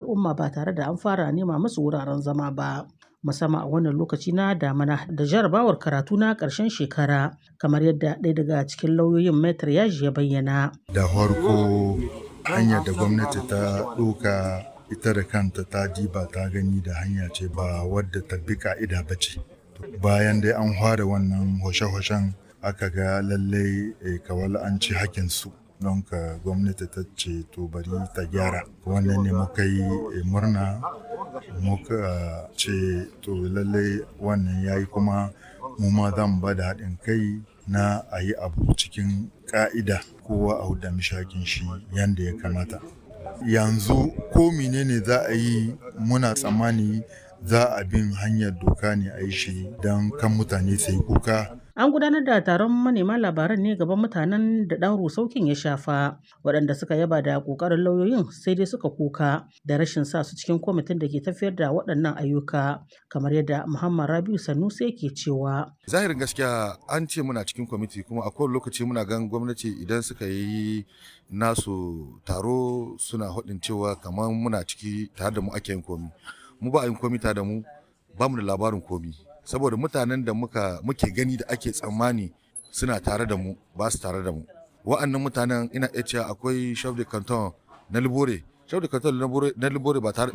al'umma ba tare da an fara nema musu wuraren zama ba. musamman a wannan lokaci na damana da jarabawar karatu na ƙarshen shekara kamar yadda ɗaya daga cikin lauyoyin metar yaji ya bayyana. Da farko hanyar da gwamnati ta ɗauka ita da kanta ta diba ta gani da hanya ce ba wadda ta bi ka'ida ba ce. Bayan dai an fara wannan hoshe-hoshen aka ga lallai kawal an ci hakinsu. don ka gwamnati ta ce to bari ta gyara wannan ne muka yi murna muka ce to lallai wannan ya yi kuma mu ma za mu ba da haɗin kai na a yi abu cikin ƙa'ida kowa a huda mishakin shi yadda ya kamata yanzu ko menene za a yi muna tsammani za a bin hanyar doka ne a yi shi don kan mutane sai kuka An gudanar da taron manema labaran ne gaban mutanen da ɗan rusaukin ya shafa, waɗanda suka yaba da ƙoƙarin lauyoyin sai dai suka kuka da rashin sa su cikin kwamitin da ke tafiyar da waɗannan ayyuka, kamar yadda Muhammad Rabiu Sanusi yake cewa. Zahirin gaskiya an ce muna cikin kwamiti kuma a kowane lokaci muna gan gwamnati idan suka yi nasu taro suna haɗin cewa kamar muna ciki tare da mu ake yin komi. Mu ba a yin komi tare da mu ba mu da labarin komi. saboda mutanen da muka muke gani da ake tsammani suna tare da mu ba su tare da mu wa'annan mutanen ina iya cewa akwai chef de canton na libore chef de canton na libore ba tare